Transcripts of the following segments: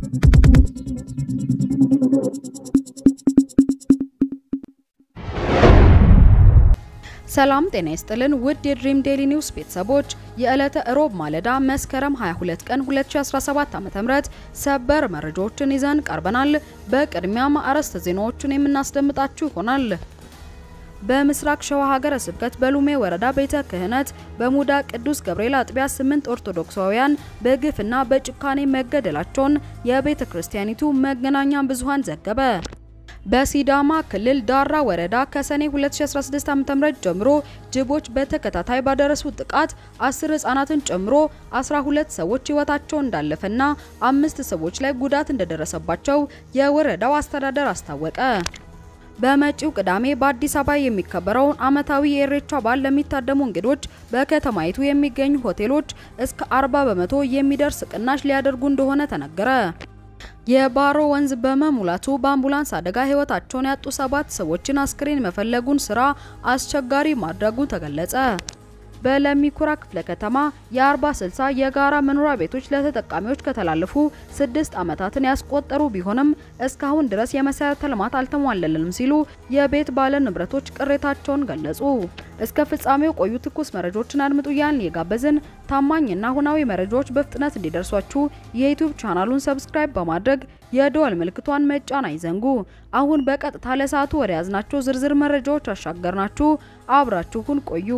ሰላም ጤና ይስጥልን ውድ የድሪም ዴሊ ኒውስ ቤተሰቦች የዕለተ እሮብ ማለዳ መስከረም 22 ቀን 2017 ዓ.ም ሰበር መረጃዎችን ይዘን ቀርበናል። በቅድሚያም አርዕስተ ዜናዎቹን የምናስደምጣችሁ ይሆናል። በምስራቅ ሸዋ ሀገረ ስብከት በሉሜ ወረዳ ቤተ ክህነት በሙዳ ቅዱስ ገብርኤል አጥቢያ ስምንት ኦርቶዶክሳውያን በግፍና በጭካኔ መገደላቸውን የቤተ ክርስቲያኒቱ መገናኛ ብዙሃን ዘገበ። በሲዳማ ክልል ዳራ ወረዳ ከሰኔ 2016 ዓ.ም ጀምሮ ጅቦች በተከታታይ ባደረሱት ጥቃት 10 ህጻናትን ጨምሮ 12 ሰዎች ህይወታቸው እንዳለፈና አምስት ሰዎች ላይ ጉዳት እንደደረሰባቸው የወረዳው አስተዳደር አስታወቀ። በመጪው ቅዳሜ በአዲስ አበባ የሚከበረውን ዓመታዊ የኢሬቻ በዓል ለሚታደሙ እንግዶች በከተማይቱ የሚገኙ ሆቴሎች እስከ 40 በመቶ የሚደርስ ቅናሽ ሊያደርጉ እንደሆነ ተነገረ። የባሮ ወንዝ በመሙላቱ በአምቡላንስ አደጋ ህይወታቸውን ያጡ ሰባት ሰዎችን አስክሬን መፈለጉን ስራ አስቸጋሪ ማድረጉ ተገለጸ። በለሚኩራ ክፍለ ከተማ የ40/60 የጋራ መኖሪያ ቤቶች ለተጠቃሚዎች ከተላለፉ ስድስት ዓመታትን ያስቆጠሩ ቢሆንም እስካሁን ድረስ የመሰረተ ልማት አልተሟለልንም ሲሉ የቤት ባለ ንብረቶች ቅሬታቸውን ገለጹ። እስከ ፍጻሜው ቆዩ። ትኩስ መረጃዎችን አድምጡ እያልን የጋበዝን ታማኝና ሁናዊ መረጃዎች በፍጥነት እንዲደርሷችሁ የዩቲዩብ ቻናሉን ሰብስክራይብ በማድረግ የደወል ምልክቷን መጫን አይዘንጉ። አሁን በቀጥታ ለሰዓቱ ወደ ያዝናቸው ዝርዝር መረጃዎች አሻገርናችሁ። አብራችሁን ቆዩ።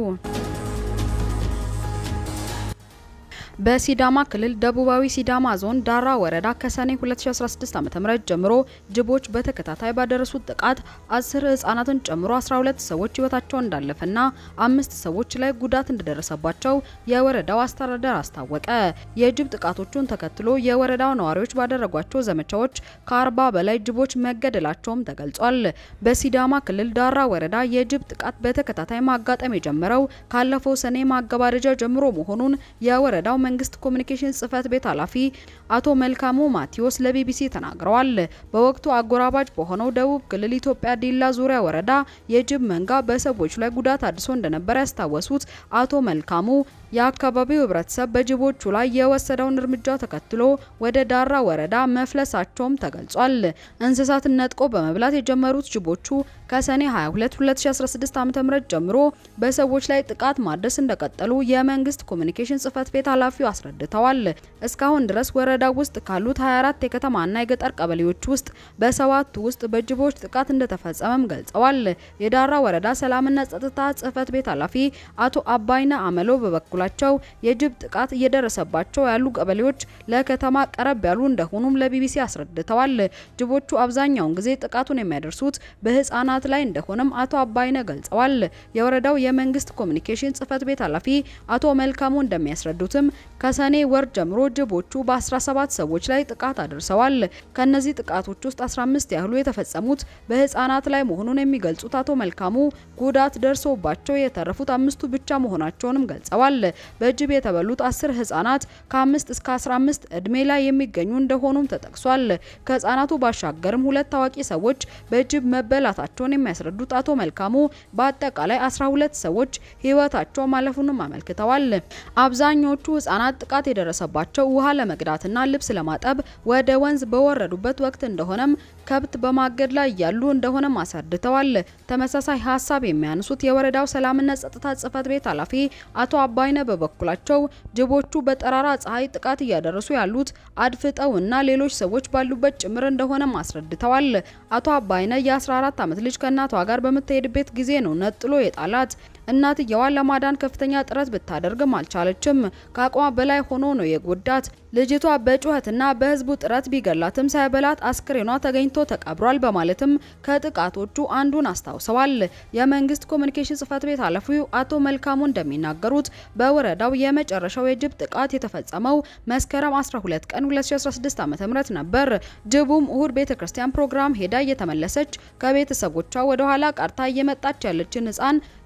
በሲዳማ ክልል ደቡባዊ ሲዳማ ዞን ዳራ ወረዳ ከሰኔ 2016 ዓ.ም ጀምሮ ጅቦች በተከታታይ ባደረሱት ጥቃት 10 ህጻናትን ጨምሮ 12 ሰዎች ህይወታቸው እንዳለፈና አምስት ሰዎች ላይ ጉዳት እንደደረሰባቸው የወረዳው አስተዳደር አስታወቀ። የጅብ ጥቃቶቹን ተከትሎ የወረዳው ነዋሪዎች ባደረጓቸው ዘመቻዎች ከ40 በላይ ጅቦች መገደላቸውም ተገልጿል። በሲዳማ ክልል ዳራ ወረዳ የጅብ ጥቃት በተከታታይ ማጋጠም የጀመረው ካለፈው ሰኔ ማገባደጃ ጀምሮ መሆኑን የወረዳው መንግስት ኮሚኒኬሽን ጽህፈት ቤት ኃላፊ አቶ መልካሙ ማቴዎስ ለቢቢሲ ተናግረዋል። በወቅቱ አጎራባች በሆነው ደቡብ ክልል ኢትዮጵያ ዲላ ዙሪያ ወረዳ የጅብ መንጋ በሰዎች ላይ ጉዳት አድርሶ እንደነበር ያስታወሱት አቶ መልካሙ የአካባቢው ህብረተሰብ በጅቦቹ ላይ የወሰደውን እርምጃ ተከትሎ ወደ ዳራ ወረዳ መፍለሳቸውም ተገልጿል። እንስሳትን ነጥቆ በመብላት የጀመሩት ጅቦቹ ከሰኔ 22 2016 ዓ.ም ጀምሮ በሰዎች ላይ ጥቃት ማድረስ እንደቀጠሉ የመንግስት ኮሚኒኬሽን ጽህፈት ቤት ኃላፊው አስረድተዋል። እስካሁን ድረስ ወረዳው ውስጥ ካሉት 24 የከተማና የገጠር ቀበሌዎች ውስጥ በሰባቱ ውስጥ በጅቦች ጥቃት እንደተፈጸመም ገልጸዋል። የዳራ ወረዳ ሰላምና ጸጥታ ጽህፈት ቤት ኃላፊ አቶ አባይነ አመሎ በበኩላቸው የጅብ ጥቃት እየደረሰባቸው ያሉ ቀበሌዎች ለከተማ ቀረብ ያሉ እንደሆኑም ለቢቢሲ አስረድተዋል። ጅቦቹ አብዛኛውን ጊዜ ጥቃቱን የሚያደርሱት በህፃናት ላይ እንደሆነም አቶ አባይነ ገልጸዋል። የወረዳው የመንግስት ኮሚኒኬሽን ጽህፈት ቤት ኃላፊ አቶ መልካሙ እንደሚያስረዱትም ከሰኔ ወር ጀምሮ ጅቦቹ በ17 ሰዎች ላይ ጥቃት አድርሰዋል። ከነዚህ ጥቃቶች ውስጥ 15 ያህሉ የተፈጸሙት በህፃናት ላይ መሆኑን የሚገልጹት አቶ መልካሙ ጉዳት ደርሶባቸው የተረፉት አምስቱ ብቻ መሆናቸውንም ገልጸዋል። በጅብ የተበሉት አስር ህጻናት ከአምስት እስከ 15 እድሜ ላይ የሚገኙ እንደሆኑም ተጠቅሷል። ከህጻናቱ ባሻገርም ሁለት ታዋቂ ሰዎች በጅብ መበላታቸውን የሚያስረዱት አቶ መልካሙ በአጠቃላይ 12 ሰዎች ህይወታቸው ማለፉንም አመልክተዋል። አብዛኞቹ ህጻናት ጥቃት የደረሰባቸው ውሃ ለመቅዳትና ልብስ ለማጠብ ወደ ወንዝ በወረዱበት ወቅት እንደሆነም ከብት በማገድ ላይ ያሉ እንደሆነም አስረድተዋል። ተመሳሳይ ሀሳብ የሚያነሱት የወረዳው ሰላምና ጸጥታ ጽህፈት ቤት ኃላፊ አቶ አባይነ በበኩላቸው ጅቦቹ በጠራራ ፀሐይ ጥቃት እያደረሱ ያሉት አድፍጠው እና ሌሎች ሰዎች ባሉበት ጭምር እንደሆነም አስረድተዋል። አቶ አባይነ የ14 ዓመት ልጅ ከእናቷ ጋር በምትሄድበት ጊዜ ነው ነጥሎ የጣላት። እናትየዋን ለማዳን ከፍተኛ ጥረት ብታደርግም አልቻለችም። ከአቅሟ በላይ ሆኖ ነው የጎዳት። ልጅቷ በጩኸትና በህዝቡ ጥረት ቢገላትም ሳይበላት አስክሬኗ ተገኝቶ ተቀብሯል በማለትም ከጥቃቶቹ አንዱን አስታውሰዋል። የመንግስት ኮሚኒኬሽን ጽህፈት ቤት ኃላፊው አቶ መልካሙ እንደሚናገሩት በወረዳው የመጨረሻው የጅብ ጥቃት የተፈጸመው መስከረም 12 ቀን 2016 ዓ.ም ነበር። ጅቡም እሁድ ቤተክርስቲያን ፕሮግራም ሄዳ እየተመለሰች ከቤተሰቦቿ ወደ ኋላ ቀርታ እየመጣች ያለችን ህፃን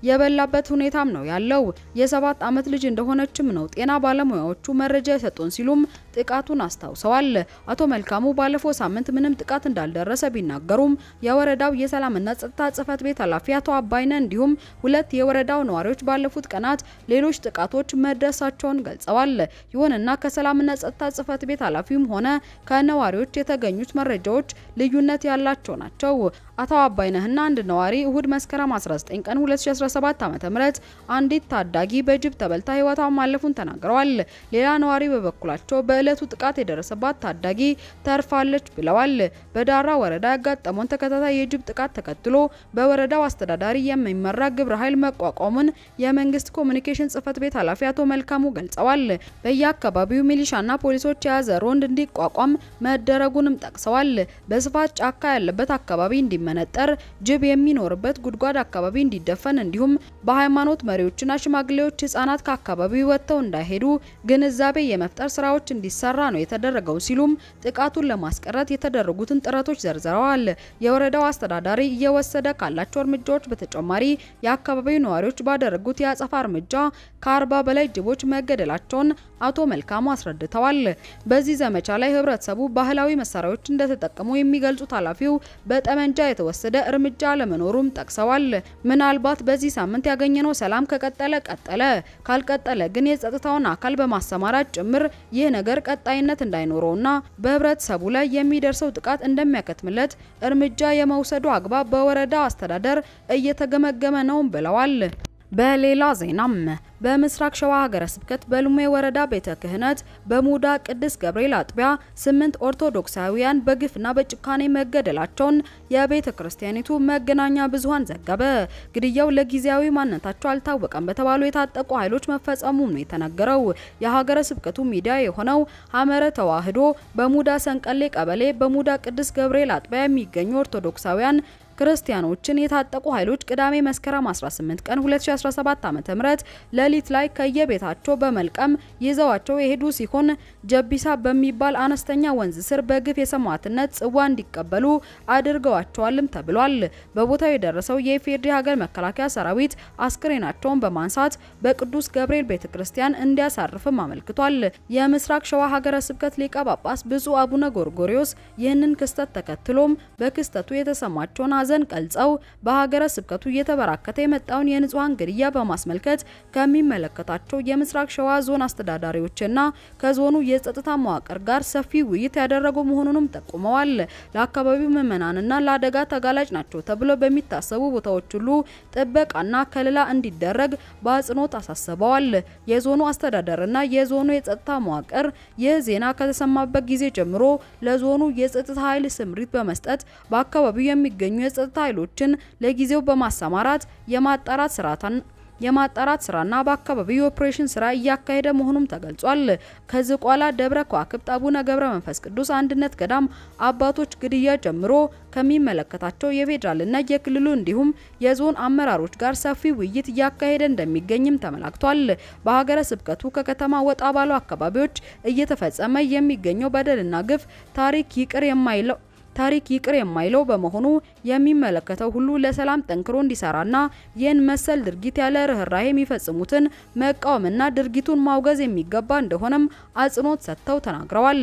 የበላበት ሁኔታም ነው ያለው። የሰባት ዓመት ልጅ እንደሆነችም ነው ጤና ባለሙያዎቹ መረጃ የሰጡን ሲሉም ጥቃቱን አስታውሰዋል። አቶ መልካሙ ባለፈው ሳምንት ምንም ጥቃት እንዳልደረሰ ቢናገሩም የወረዳው የሰላምና ጸጥታ ጽሕፈት ቤት ኃላፊ አቶ አባይነ እንዲሁም ሁለት የወረዳው ነዋሪዎች ባለፉት ቀናት ሌሎች ጥቃቶች መድረሳቸውን ገልጸዋል። ይሁንና ከሰላምና ጸጥታ ጽሕፈት ቤት ኃላፊውም ሆነ ከነዋሪዎች የተገኙት መረጃዎች ልዩነት ያላቸው ናቸው። አቶ አባይነህና አንድ ነዋሪ እሁድ መስከረም 19 ቀን 2017 ዓ.ም አንዲት ታዳጊ በጅብ ተበልታ ሕይወቷ ማለፉን ተናግረዋል። ሌላ ነዋሪ በበኩላቸው በዕለቱ ጥቃት የደረሰባት ታዳጊ ተርፋለች ብለዋል። በዳራ ወረዳ ያጋጠመውን ተከታታይ የጅብ ጥቃት ተከትሎ በወረዳው አስተዳዳሪ የሚመራ ግብረ ኃይል መቋቋሙን የመንግስት ኮሚኒኬሽን ጽሕፈት ቤት ኃላፊ አቶ መልካሙ ገልጸዋል። በየአካባቢው ሚሊሻና ፖሊሶች የያዘ ሮንድ እንዲቋቋም መደረጉንም ጠቅሰዋል። በስፋት ጫካ ያለበት አካባቢ እንዲመነጠር፣ ጅብ የሚኖርበት ጉድጓድ አካባቢ እንዲደፈን እንዲሁም በሃይማኖት መሪዎችና ሽማግሌዎች ህጻናት ከአካባቢው ወጥተው እንዳይሄዱ ግንዛቤ የመፍጠር ስራዎች እንዲሰራ ነው የተደረገው ሲሉም ጥቃቱን ለማስቀረት የተደረጉትን ጥረቶች ዘርዝረዋል። የወረዳው አስተዳዳሪ እየወሰደ ካላቸው እርምጃዎች በተጨማሪ የአካባቢው ነዋሪዎች ባደረጉት የአጸፋ እርምጃ ከአርባ በላይ ጅቦች መገደላቸውን አቶ መልካሙ አስረድተዋል። በዚህ ዘመቻ ላይ ህብረተሰቡ ባህላዊ መሳሪያዎች እንደተጠቀሙ የሚገልጹት ኃላፊው በጠመንጃ የተወሰደ እርምጃ ለመኖሩም ጠቅሰዋል። ምናልባት በዚህ ሳምንት ያገኘነው ሰላም ከቀጠለ ቀጠለ፣ ካልቀጠለ ግን የጸጥታውን አካል በማሰማራት ጭምር ይህ ነገር ቀጣይነት እንዳይኖረውና በህብረተሰቡ ላይ የሚደርሰው ጥቃት እንደሚያከትምለት እርምጃ የመውሰዱ አግባብ በወረዳ አስተዳደር እየተገመገመ ነው ብለዋል። በሌላ ዜናም በምስራቅ ሸዋ ሀገረ ስብከት በሉሜ ወረዳ ቤተ ክህነት በሙዳ ቅድስት ገብርኤል አጥቢያ ስምንት ኦርቶዶክሳውያን በግፍና በጭካኔ መገደላቸውን የቤተ ክርስቲያኒቱ መገናኛ ብዙኃን ዘገበ። ግድያው ለጊዜያዊ ማንነታቸው አልታወቀም በተባሉ የታጠቁ ኃይሎች መፈጸሙም ነው የተነገረው። የሀገረ ስብከቱ ሚዲያ የሆነው ሐመረ ተዋህዶ በሙዳ ሰንቀሌ ቀበሌ በሙዳ ቅድስት ገብርኤል አጥቢያ የሚገኙ ኦርቶዶክሳውያን ክርስቲያኖችን የታጠቁ ኃይሎች ቅዳሜ መስከረም 18 ቀን 2017 ዓ.ም ሌሊት ላይ ከየቤታቸው በመልቀም ይዘዋቸው የሄዱ ሲሆን ጀቢሳ በሚባል አነስተኛ ወንዝ ስር በግፍ የሰማዕትነት ጽዋ እንዲቀበሉ አድርገዋቸዋልም ተብሏል። በቦታው የደረሰው የኢፌዴሪ ሀገር መከላከያ ሰራዊት አስክሬናቸውን በማንሳት በቅዱስ ገብርኤል ቤተክርስቲያን እንዲያሳርፍም አመልክቷል። የምስራቅ ሸዋ ሀገረ ስብከት ሊቀ ጳጳስ ብፁዕ አቡነ ጎርጎሪዮስ ይህንን ክስተት ተከትሎም በክስተቱ የተሰማቸውን ሐዘን ገልጸው በሀገረ ስብከቱ እየተበራከተ የመጣውን የንጹሐን ግድያ በማስመልከት ከሚመለከታቸው የምስራቅ ሸዋ ዞን አስተዳዳሪዎችና ከዞኑ የጸጥታ መዋቅር ጋር ሰፊ ውይይት ያደረጉ መሆኑንም ጠቁመዋል። ለአካባቢው ምዕመናንና ለአደጋ ተጋላጭ ናቸው ተብሎ በሚታሰቡ ቦታዎች ሁሉ ጥበቃና ከለላ እንዲደረግ በአጽንኦት አሳስበዋል። የዞኑ አስተዳደርና የዞኑ የጸጥታ መዋቅር ይህ ዜና ከተሰማበት ጊዜ ጀምሮ ለዞኑ የጸጥታ ኃይል ስምሪት በመስጠት በአካባቢው የሚገኙ የጸጥታ ኃይሎችን ለጊዜው በማሰማራት የማጣራት ስራታን የማጣራት ስራና በአካባቢው የኦፕሬሽን ስራ እያካሄደ መሆኑም ተገልጿል። ከዝቋላ ደብረ ከዋክብት አቡነ ገብረ መንፈስ ቅዱስ አንድነት ገዳም አባቶች ግድያ ጀምሮ ከሚመለከታቸው የፌዴራልና የክልሉ እንዲሁም የዞን አመራሮች ጋር ሰፊ ውይይት እያካሄደ እንደሚገኝም ተመላክቷል። በሀገረ ስብከቱ ከከተማ ወጣ ባሉ አካባቢዎች እየተፈጸመ የሚገኘው በደልና ግፍ ታሪክ ይቅር የማይለው ታሪክ ይቅር የማይለው በመሆኑ የሚመለከተው ሁሉ ለሰላም ጠንክሮ እንዲሰራና ይህን መሰል ድርጊት ያለ ርኅራኄ የሚፈጽሙትን መቃወምና ድርጊቱን ማውገዝ የሚገባ እንደሆነም አጽንኦት ሰጥተው ተናግረዋል።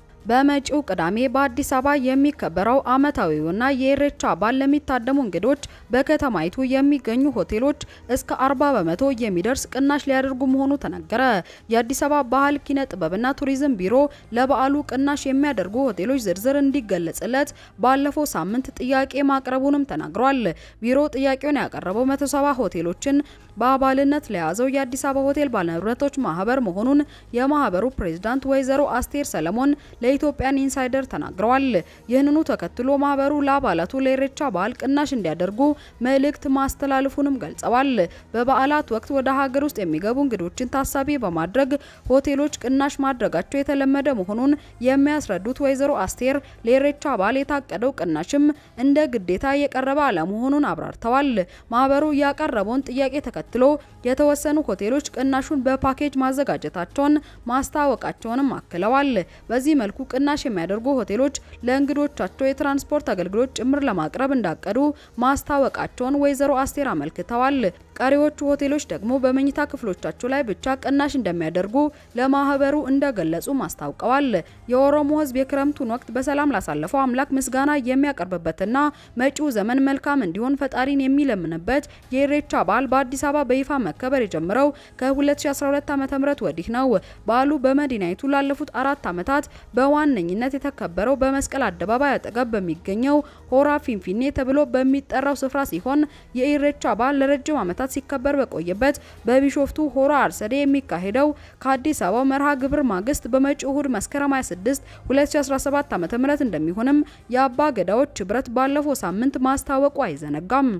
በመጪው ቅዳሜ በአዲስ አበባ የሚከበረው ዓመታዊውና የኢሬቻ በዓል ለሚታደሙ እንግዶች በከተማይቱ የሚገኙ ሆቴሎች እስከ 40 በመቶ የሚደርስ ቅናሽ ሊያደርጉ መሆኑ ተነገረ። የአዲስ አበባ ባህል ኪነ ጥበብና ቱሪዝም ቢሮ ለበዓሉ ቅናሽ የሚያደርጉ ሆቴሎች ዝርዝር እንዲገለጽለት ባለፈው ሳምንት ጥያቄ ማቅረቡንም ተናግሯል። ቢሮ ጥያቄውን ያቀረበው 170 ሆቴሎችን በአባልነት ለያዘው የአዲስ አበባ ሆቴል ባለንብረቶች ማህበር መሆኑን የማህበሩ ፕሬዝዳንት ወይዘሮ አስቴር ሰለሞን ለኢትዮጵያን ኢንሳይደር ተናግረዋል። ይህንኑ ተከትሎ ማህበሩ ለአባላቱ ለኢሬቻ በዓል ቅናሽ እንዲያደርጉ መልእክት ማስተላለፉንም ገልጸዋል። በበዓላት ወቅት ወደ ሀገር ውስጥ የሚገቡ እንግዶችን ታሳቢ በማድረግ ሆቴሎች ቅናሽ ማድረጋቸው የተለመደ መሆኑን የሚያስረዱት ወይዘሮ አስቴር ለኢሬቻ በዓል የታቀደው ቅናሽም እንደ ግዴታ የቀረበ አለመሆኑን አብራርተዋል። ማህበሩ ያቀረበውን ጥያቄ ተከትሎ የተወሰኑ ሆቴሎች ቅናሹን በፓኬጅ ማዘጋጀታቸውን ማስታወቃቸውንም አክለዋል። በዚህ መልኩ ቅናሽ የሚያደርጉ ሆቴሎች ለእንግዶቻቸው የትራንስፖርት አገልግሎት ጭምር ለማቅረብ እንዳቀዱ ማስታወቃቸውን ወይዘሮ አስቴር አመልክተዋል። ቀሪዎቹ ሆቴሎች ደግሞ በመኝታ ክፍሎቻቸው ላይ ብቻ ቅናሽ እንደሚያደርጉ ለማህበሩ እንደገለጹ ማስታውቀዋል። የኦሮሞ ሕዝብ የክረምቱን ወቅት በሰላም ላሳለፈው አምላክ ምስጋና የሚያቀርብበትና መጪው ዘመን መልካም እንዲሆን ፈጣሪን የሚለምንበት የኢሬቻ በዓል በአዲስ አበባ በይፋ መከበር የጀመረው ከ2012 ዓ.ም ወዲህ ነው። በዓሉ በመዲናይቱ ላለፉት አራት ዓመታት በዋነኝነት የተከበረው በመስቀል አደባባይ አጠገብ በሚገኘው ሆራ ፊንፊኔ ተብሎ በሚጠራው ስፍራ ሲሆን የኢሬቻ በዓል ለረጅም ዓመታት ሲከበር በቆየበት በቢሾፍቱ ሆራ አርሰዴ የሚካሄደው ከአዲስ አበባ መርሃ ግብር ማግስት በመጪው እሁድ መስከረም 26 2017 ዓ.ም እንደሚሆንም የአባ ገዳዎች ህብረት ባለፈው ሳምንት ማስታወቁ አይዘነጋም።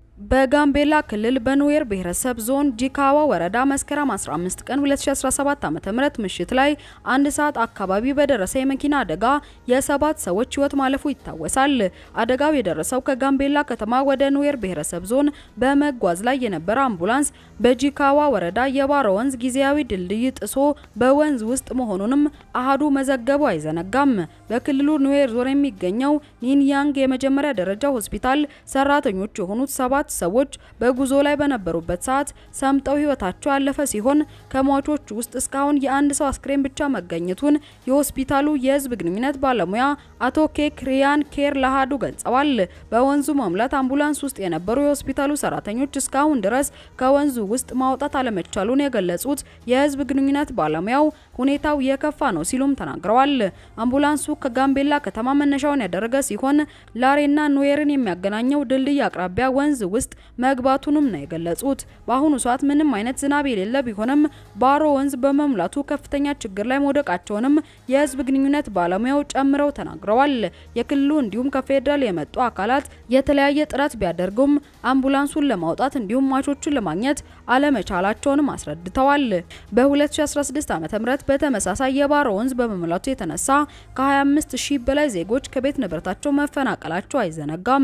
በጋምቤላ ክልል በኑዌር ብሔረሰብ ዞን ጂካዋ ወረዳ መስከረም 15 ቀን 2017 ዓ.ም ምሽት ላይ አንድ ሰዓት አካባቢ በደረሰ የመኪና አደጋ የሰባት ሰዎች ህይወት ማለፉ ይታወሳል። አደጋው የደረሰው ከጋምቤላ ከተማ ወደ ኑዌር ብሔረሰብ ዞን በመጓዝ ላይ የነበረ አምቡላንስ በጂካዋ ወረዳ የባሮ ወንዝ ጊዜያዊ ድልድይ ጥሶ በወንዝ ውስጥ መሆኑንም አሃዱ መዘገቡ አይዘነጋም። በክልሉ ኑዌር ዞን የሚገኘው ኒንያንግ የመጀመሪያ ደረጃ ሆስፒታል ሰራተኞች የሆኑት ሰባት ሰዎች በጉዞ ላይ በነበሩበት ሰዓት ሰምጠው ህይወታቸው ያለፈ ሲሆን ከሟቾች ውስጥ እስካሁን የአንድ ሰው አስክሬን ብቻ መገኘቱን የሆስፒታሉ የህዝብ ግንኙነት ባለሙያ አቶ ኬክ ሪያን ኬር ለአሃዱ ገልጸዋል። በወንዙ መሙላት አምቡላንስ ውስጥ የነበሩ የሆስፒታሉ ሰራተኞች እስካሁን ድረስ ከወንዙ ውስጥ ማውጣት አለመቻሉን የገለጹት የህዝብ ግንኙነት ባለሙያው ሁኔታው የከፋ ነው ሲሉም ተናግረዋል። አምቡላንሱ ከጋምቤላ ከተማ መነሻውን ያደረገ ሲሆን ላሬና ኑዌርን የሚያገናኘው ድልድይ አቅራቢያ ወንዝ ውስጥ መግባቱንም ነው የገለጹት። በአሁኑ ሰዓት ምንም አይነት ዝናብ የሌለ ቢሆንም ባሮ ወንዝ በመሙላቱ ከፍተኛ ችግር ላይ መውደቃቸውንም የህዝብ ግንኙነት ባለሙያው ጨምረው ተናግረዋል። የክልሉ እንዲሁም ከፌዴራል የመጡ አካላት የተለያየ ጥረት ቢያደርጉም አምቡላንሱን ለማውጣት እንዲሁም ሟቾቹን ለማግኘት አለመቻላቸውንም አስረድተዋል። በ2016 ዓ.ም በተመሳሳይ የባሮ ወንዝ በመሙላቱ የተነሳ ከ25 ሺህ በላይ ዜጎች ከቤት ንብረታቸው መፈናቀላቸው አይዘነጋም።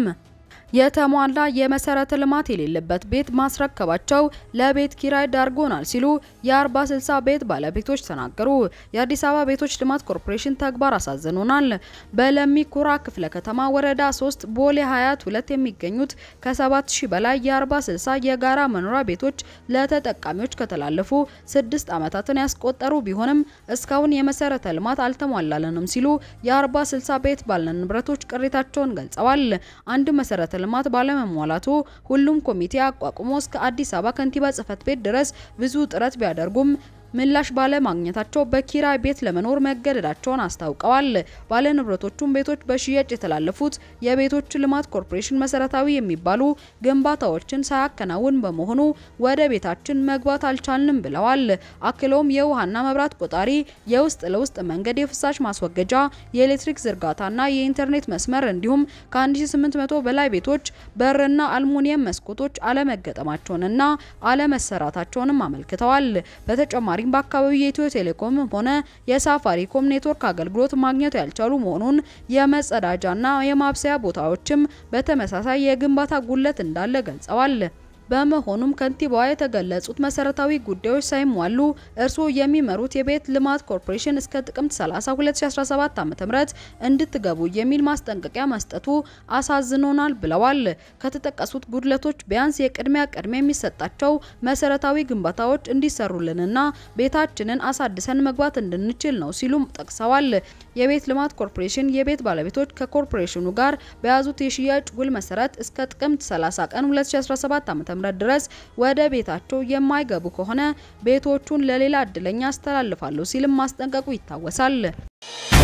የተሟላ የመሰረተ ልማት የሌለበት ቤት ማስረከባቸው ለቤት ኪራይ ዳርጎናል ሲሉ የ40 60 ቤት ባለቤቶች ተናገሩ። የአዲስ አበባ ቤቶች ልማት ኮርፖሬሽን ተግባር አሳዝኖናል። በለሚ ኩራ ክፍለ ከተማ ወረዳ 3 ቦሌ ሀያት ሁለት የሚገኙት ከ7000 በላይ የ40 60 የጋራ መኖሪያ ቤቶች ለተጠቃሚዎች ከተላለፉ ስድስት ዓመታትን ያስቆጠሩ ቢሆንም እስካሁን የመሰረተ ልማት አልተሟላለንም ሲሉ የ40 60 ቤት ባለንብረቶች ቅሬታቸውን ገልጸዋል። አንድ መሰረተ ልማት ባለመሟላቱ ሁሉም ኮሚቴ አቋቁሞ እስከ አዲስ አበባ ከንቲባ ጽሕፈት ቤት ድረስ ብዙ ጥረት ቢያደርጉም ምላሽ ባለማግኘታቸው በኪራይ ቤት ለመኖር መገደዳቸውን አስታውቀዋል። ባለንብረቶቹም ቤቶች በሽያጭ የተላለፉት የቤቶች ልማት ኮርፖሬሽን መሰረታዊ የሚባሉ ግንባታዎችን ሳያከናውን በመሆኑ ወደ ቤታችን መግባት አልቻልንም ብለዋል። አክለውም የውሃና መብራት ቆጣሪ፣ የውስጥ ለውስጥ መንገድ፣ የፍሳሽ ማስወገጃ፣ የኤሌክትሪክ ዝርጋታና የኢንተርኔት መስመር እንዲሁም ከ1800 በላይ ቤቶች በርና አልሙኒየም መስኮቶች አለመገጠማቸውንና አለመሰራታቸውንም አመልክተዋል። በተጨማሪ በአካባቢው የኢትዮ ቴሌኮም ሆነ የሳፋሪኮም ኔትወርክ አገልግሎት ማግኘት ያልቻሉ መሆኑን የመጸዳጃና የማብሰያ ቦታዎችም በተመሳሳይ የግንባታ ጉድለት እንዳለ ገልጸዋል። በመሆኑም ከንቲባዋ የተገለጹት መሰረታዊ ጉዳዮች ሳይሟሉ እርስዎ የሚመሩት የቤት ልማት ኮርፖሬሽን እስከ ጥቅምት 30 2017 ዓ.ም እንድትገቡ የሚል ማስጠንቀቂያ መስጠቱ አሳዝኖናል ብለዋል። ከተጠቀሱት ጉድለቶች ቢያንስ የቅድሚያ ቅድሚያ የሚሰጣቸው መሰረታዊ ግንባታዎች እንዲሰሩልንና ቤታችንን አሳድሰን መግባት እንድንችል ነው ሲሉም ጠቅሰዋል። የቤት ልማት ኮርፖሬሽን የቤት ባለቤቶች ከኮርፖሬሽኑ ጋር በያዙት የሽያጭ ውል መሰረት እስከ ጥቅምት 30 ቀን 2017 ዓ.ም ድረስ ወደ ቤታቸው የማይገቡ ከሆነ ቤቶቹን ለሌላ እድለኛ አስተላልፋለሁ ሲልም ማስጠንቀቁ ይታወሳል።